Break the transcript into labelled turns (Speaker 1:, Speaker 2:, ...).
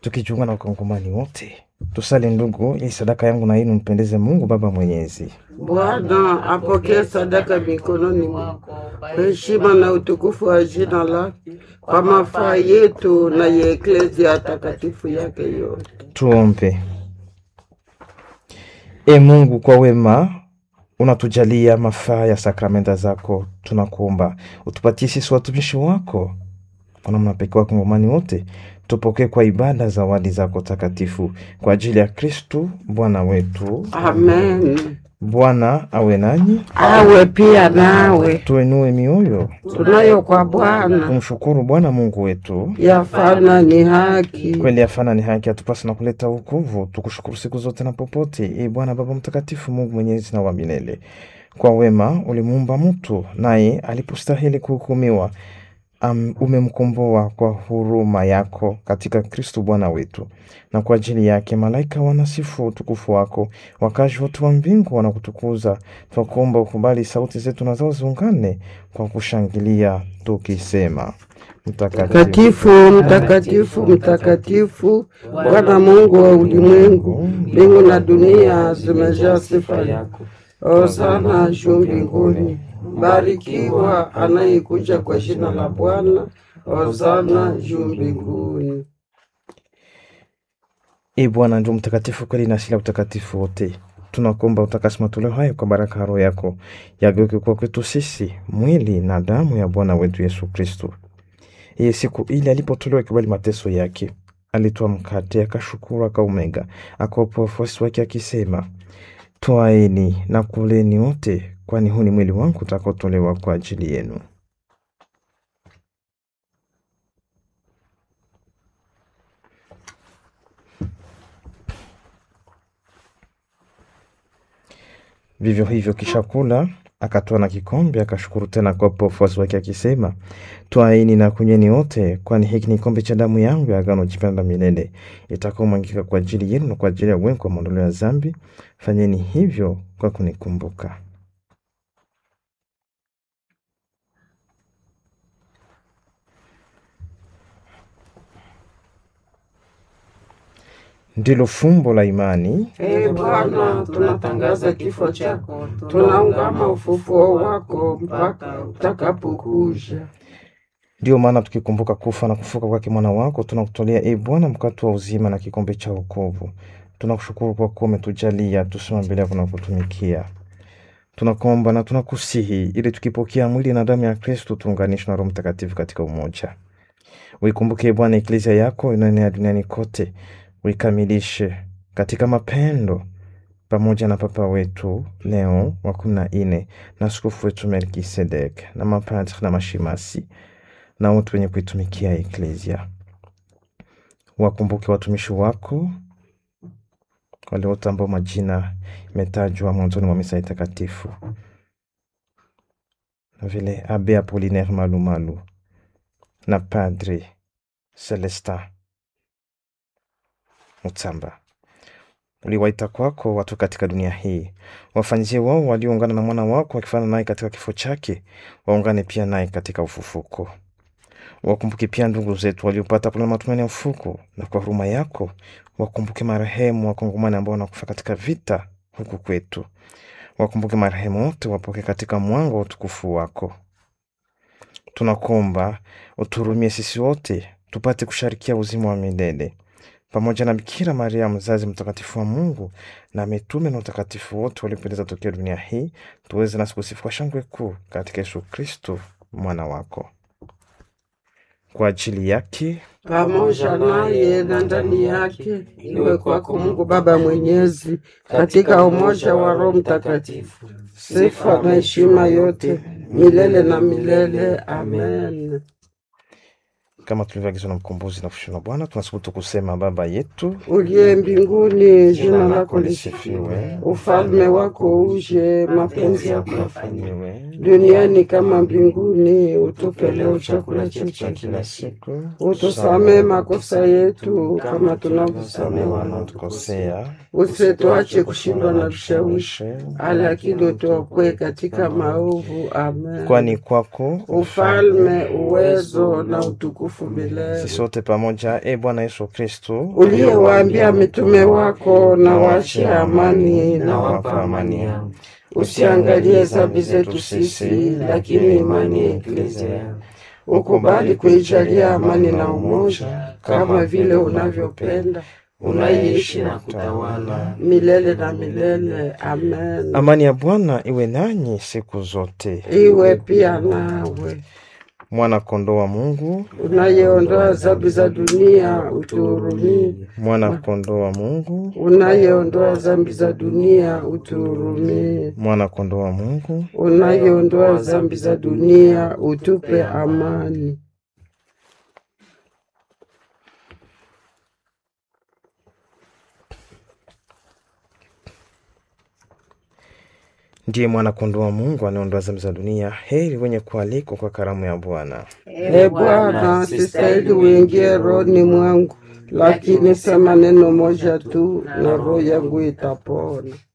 Speaker 1: tukijiunga na wakongomani wote tusali ndugu, ili sadaka yangu na yenu mpendeze Mungu Baba Mwenyezi.
Speaker 2: Bwana apokee sadaka mikononi mwako kwa heshima na utukufu wa jina lake, kwa mafaa yetu na ya eklezia takatifu yake yote.
Speaker 1: Tuombe. E Mungu, kwa wema unatujalia mafaa ya sakramenta zako, tunakuomba utupatie sisi watumishi wako kwa namna pekee wakongomani wote tupokee kwa ibada zawadi zako takatifu kwa ajili ya Kristu Bwana wetu.
Speaker 2: Amen.
Speaker 1: Bwana awe nanyi,
Speaker 2: Awe pia nawe,
Speaker 1: tuenue mioyo,
Speaker 2: tunayo kwa Bwana
Speaker 1: tumshukuru Bwana Mungu wetu.
Speaker 2: yafana ni haki.
Speaker 1: Kweli afana ni haki atupasa na kuleta wokovu, tukushukuru siku zote na popote. E Bwana Baba Mtakatifu, Mungu mwenyezi na wa milele, kwa wema ulimuumba mtu, naye alipostahili kuhukumiwa um, umemkomboa kwa huruma yako katika Kristu Bwana wetu, na kwa ajili yake malaika wanasifu utukufu wako, wakazi wote wa mbingu wanakutukuza. Twakuomba ukubali sauti zetu na zao ziungane kwa kushangilia tukisema:
Speaker 2: Mtakatifu, mtakatifu, mtakatifu, Bwana Mungu wa ulimwengu, mbingu na dunia zimejaa sifa yako. Hosana juu mbinguni, barikiwa anayekuja kwa jina la Bwana. Hosana juu mbinguni.
Speaker 1: E Bwana ndio mtakatifu kweli na asili ya utakatifu wote. Tunakuomba utakasi matoleo hayo kwa baraka ya Roho yako, yageuke kuwa kwetu sisi mwili na damu ya Bwana wetu Yesu Kristo. Iye siku ile alipotolewa kibali mateso yake, alitoa mkate, akashukuru, akaumega, akawapa wafuasi wake akisema, twaeni na kuleni wote, kwani huu ni mwili wangu utakaotolewa kwa ajili yenu. Vivyo hivyo kisha kula, akatoa na kikombe, akashukuru tena akawapa wafuasi wake akisema, twaeni na kunyweni wote, kwani hiki ni kikombe cha damu yangu ya agano jipya la milele, itakaomwagika kwa ajili yenu na kwa ajili ya wengi kwa maondoleo ya dhambi. Fanyeni hivyo kwa kunikumbuka. Ndilo fumbo la imani.
Speaker 2: Ee Bwana, tunatangaza kifo chako, tunaungama ufufuo wako mpaka utakapokuja.
Speaker 1: Ndiyo maana tukikumbuka kufa na kufuka kwake mwana wako, tunakutolea e Bwana mkate wa uzima na kikombe cha wokovu. Tunakushukuru kwa kuwa umetujalia tusimame mbele yako na kutumikia. Tunakuomba na tunakusihi, ili tukipokea mwili na damu ya Kristo tuunganishwe na Roho Mtakatifu katika umoja. Uikumbuke e Bwana eklezia yako inaenea duniani kote, uikamilishe katika mapendo pamoja na Papa wetu Leo wa kumi na nne na askofu wetu Melkisedek na mapadri na mashemasi na wote wenye kuitumikia eklezia. Wakumbuke watumishi wako wale wote ambao majina imetajwa mwanzoni mwa misa takatifu, na vile Abe Apolinaire Malumalu na Padre Celestin Mutsamba. Uliwaita kwako watu katika dunia hii, wafanyizie wao walioungana na mwana wako wakifana naye katika kifo chake, waungane pia naye katika ufufuko. Wakumbuke pia ndugu zetu waliopata kulala matumaini ya ufufuko, na kwa huruma yako wakumbuke marehemu wakongomani ambao wanakufa katika vita huku kwetu. Wakumbuke marehemu wote, wapoke katika mwanga wa utukufu wako. Tunakuomba uturumie sisi wote tupate kusharikia uzima wa milele pamoja na Bikira Maria mzazi mtakatifu wa Mungu na mitume na utakatifu wote waliopendeza tokea dunia hii, tuweze nasi kusifu kwa shangwe kuu katika Yesu Kristo mwana wako. Kwa ajili yake
Speaker 2: pamoja naye na ndani yake, iwe kwako Mungu Baba Mwenyezi, katika umoja wa Roho Mtakatifu, sifa na heshima yote milele na milele. Amen.
Speaker 1: kama tulivyoagizwa na mkombozi na kushindwa Bwana, tunasubutu kusema: Baba yetu
Speaker 2: Uliye mbinguni, jina lako lisifiwe, ufalme wako uje, mapenzi yako yafanywe
Speaker 1: yafanyiwe
Speaker 2: duniani kama mbinguni. Utupe leo chakula chetu cha kila siku, utusamee makosa yetu kama tunavyosamehe wanaotukosea,
Speaker 1: wanaotukosea,
Speaker 2: usituache kushindwa na vishawishi, lakini utuokoe katika maovu. Amen.
Speaker 1: kwani kwako
Speaker 2: ufalme, uwezo na utukufu utukufu milele.
Speaker 1: Sisi sote pamoja, e Bwana Yesu Kristo,
Speaker 2: Uliyewaambia mitume wako, na waachie amani, na
Speaker 1: nawapa
Speaker 2: wapa
Speaker 1: amani
Speaker 2: amani
Speaker 1: yangu.
Speaker 2: Usiangalie dhambi zetu sisi, lakini imani ya Eklezia. Ukubali kuijalia amani na umoja, kama vile unavyopenda, unaishi na kutawala milele na milele. Amen.
Speaker 1: Amani ya Bwana iwe nanyi siku zote.
Speaker 2: Iwe pia nawe,
Speaker 1: Mwana kondoo wa Mungu,
Speaker 2: unayeondoa dhambi za dunia, utuhurumie.
Speaker 1: mwana kondoo wa Mungu,
Speaker 2: Unayeondoa dhambi za dunia, utuhurumie.
Speaker 1: mwana kondoo wa Mungu.
Speaker 2: Unayeondoa dhambi za dunia, utupe amani.
Speaker 1: Ndiye mwana kondoo wa Mungu anayeondoa dhambi za dunia. Heri wenye kualikwa kwa karamu ya Bwana.
Speaker 2: E Bwana, sistahili uingie rohoni mwangu, lakini sema neno moja tu na roho yangu itapona.